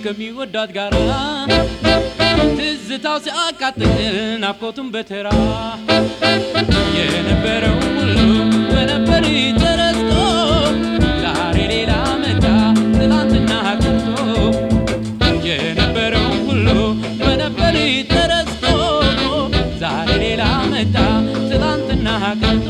ከሚወዳት ጋራ ትዝታው ሲያቃጥል ናፍቆቱን በተራ የነበረው ሁሉ በነበር ተረስቶ ዛሬ ሌላ መጣ ትላንትና ቀርቶ የነበረው ሁሉ በነበር ተረስቶ ዛሬ ሌላ መጣ ትላንትና ቀርቶ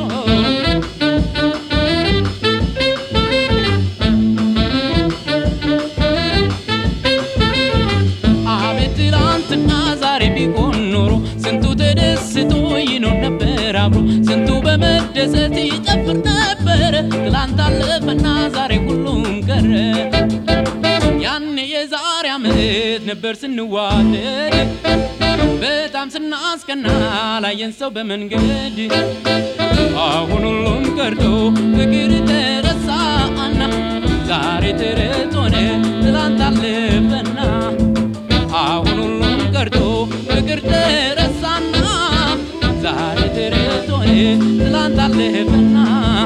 አቤት ትላንትና ዛሬ ቢሆን ኖሮ ስንቱ ተደስቶ ይኖር ነበር አብሮ ስንቱ በመደሰት ይጨፍር ነበር። ትላንት አለፈና ዛሬ ሁሉም ቀረ። ያኔ የዛሬ ዓመት ነበር ስንዋደድ በጣም ስናስቀና ላየን ሰው በመንገድ አሁን ሁሉም ቀርቶ ፍቅር ተረሳና ዛሬ ተረት ሆነ ትላንት አለፈና አሁን ሁሉም ቀርቶ ፍቅር ተረሳና ዛሬ ተረት ሆነ ትላንት አለፈና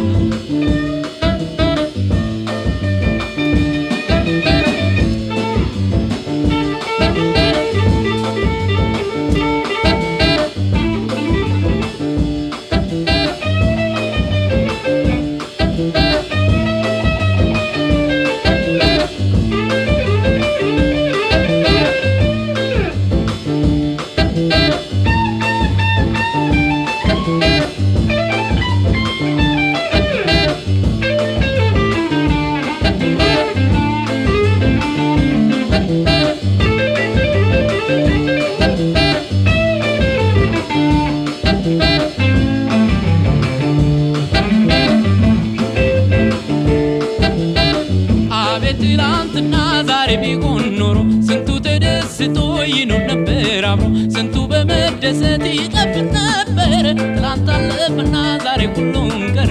አቤት ትላንትና ዛሬ ቢሆን ኖሮ ስንቱ ተደስቶ ይኖር ነበር አብሮ ስንቱ በመደሰት ይጠፍር ነበር። ትላንት አለፈና ዛሬ ሁሉም ቀረ።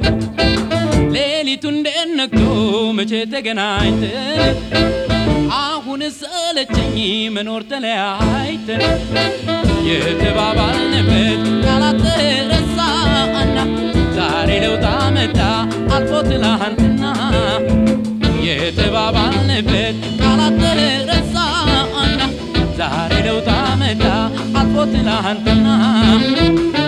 ሌሊቱ እንዴት ነግቶ መቼ ተገናኝተን አሁን ሰለቸኝ መኖር ተለያይተን የተባባልንበት ቃላት ተረሳና ዛሬ ለውጥ መጣ አልፎ ትላንትና የተባባልንበት ቃላት ተረሳና ዛሬ ለውጥ መጣ አልፎ ትላንትና